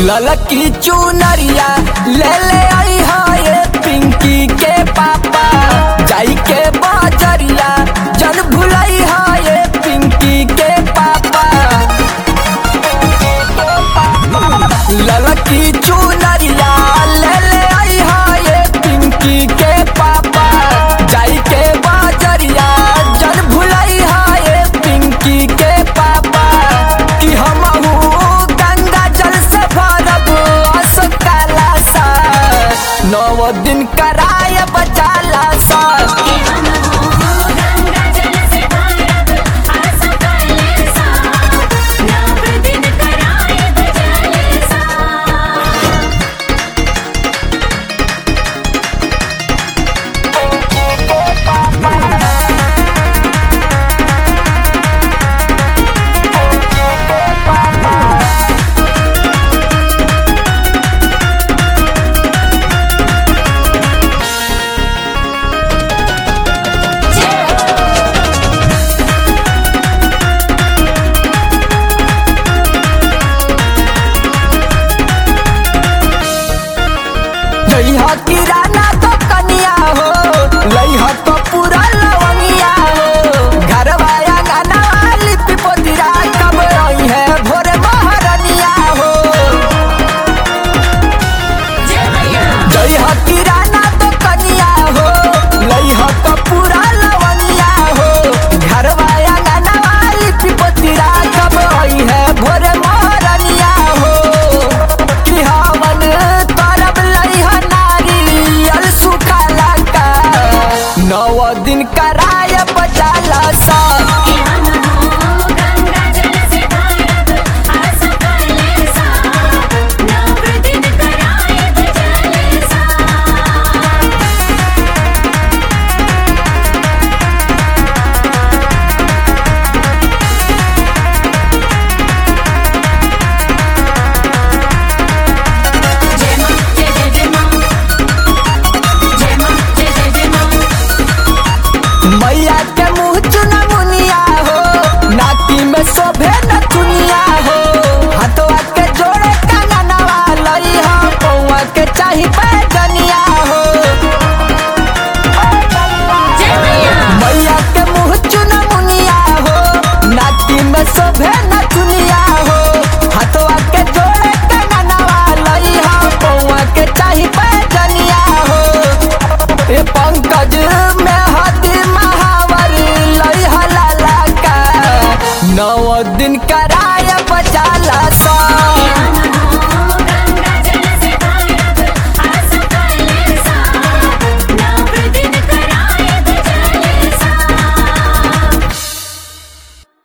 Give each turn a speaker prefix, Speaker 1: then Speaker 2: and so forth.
Speaker 1: ललकी चुनरिया ले ले आई है ये पिंकी के पापा जाई के बाजरिया जन भुलाई है ये पिंकी के पापा ललकी चुनरिया ले ले आई है ये पिंकी के पापा जाई के बाजरिया जन भुलाई है ये पिंकी के पापा कि हमहू गंगा जल से भरब असकाला सा नौ दिन करा